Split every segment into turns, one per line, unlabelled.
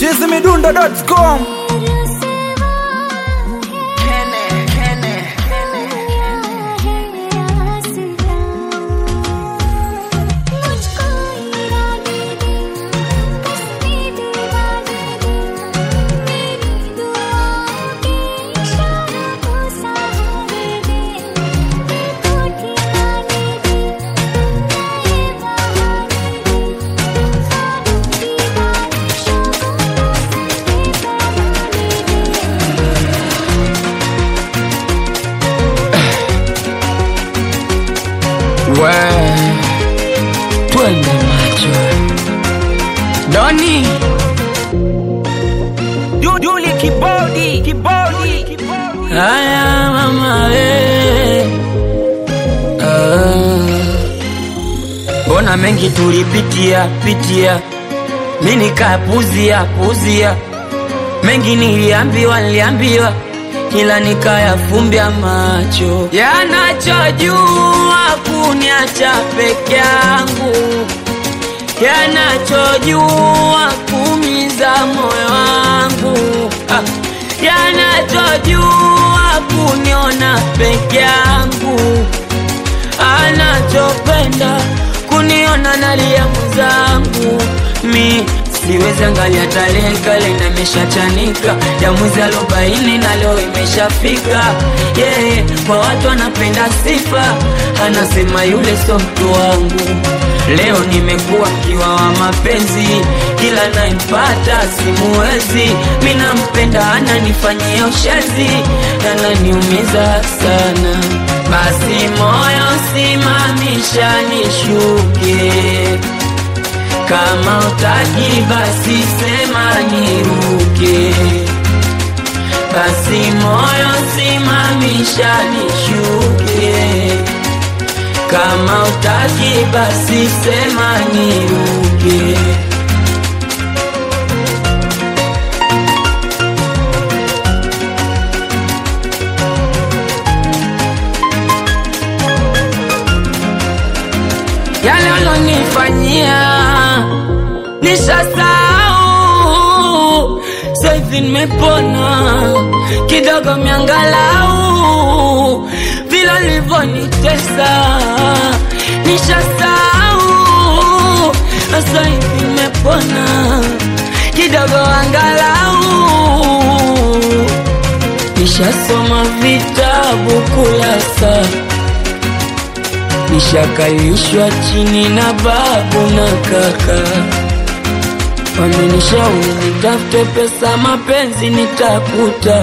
chizimidundo.com
We, twende macho Doni
Duli kibodi kibodi kibodi
haya mama we mbona mengi tulipitia pitia mi nikapuzia puzia mengi niliambiwa niliambiwa ila nikayafumbia macho yanachojua kuniacha peke yangu yanachojua kumiza moyo wangu ah, yanachojua kuniona peke yangu anachopenda kuniona nalia mwenzangu mi siwezi angalia tarehe kale na imeshachanika ya mwezi arobaini na leo imeshafika yeye kwa watu anapenda sifa anasema yule so mtu wangu leo nimekuwa mkiwa wa mapenzi kila naimpata simuwezi mi nampenda ananifanyia ushezi ananiumiza sana basi moyo simamisha nishuke kama utaki basi sema niruke basi moyo simamisha nishuke kama utaki basi sema niruke yale alonifanyia nishasahau saivi nimepona kidogo miangalau vile livyonitesa nishasahau saivi nimepona kidogo angalau nishasoma vitabu kulasa nishakalishwa chini na babu na kaka wamenishauri nitafute pesa mapenzi nitakuta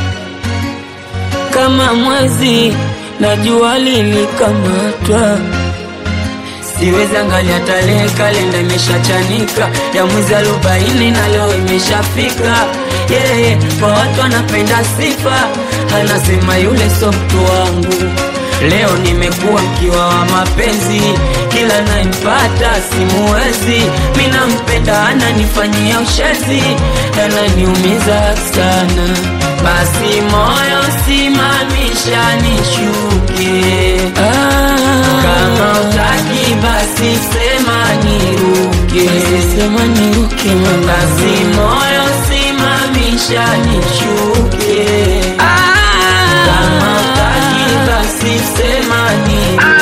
kama mwezi na jua lilikamatwa siwezi angalia tarehe kalenda imeshachanika ya mwezi arobaini na leo imeshafika yeye yeah, kwa watu anapenda sifa anasema yule so mtu wangu leo nimekuwa mkiwa wa mapenzi kila naimpata simuwezi mi nampenda ananifanyia ushezi ananiumiza sana basi moyo simamisha nishuke ah, kama utaki basi sema niruke sema niruke basi moyo simamisha nishuke ah, kama utaki basi sema niruke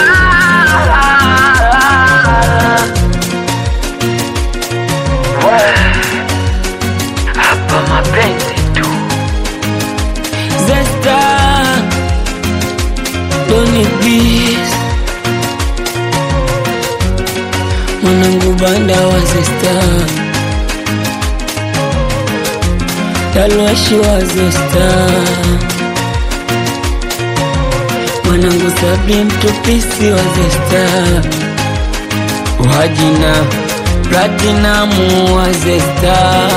hapa mapenzi tu Zesta Doni Beast Mwanangu banda wa Zesta Talwashi wa Zesta Mwanangu Sabri mtupisi wa Zesta Wajina Platinamu wa Zesta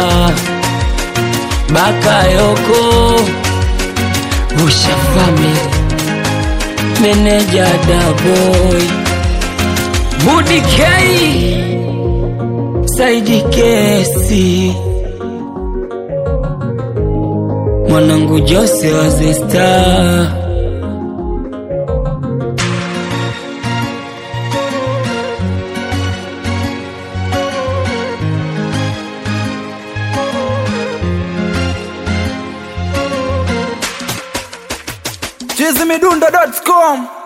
Bakayoko Usha Family Meneja Daboy Budi K Saidi Kesi Mwanangu Jose wa Zesta
chizimidundo.com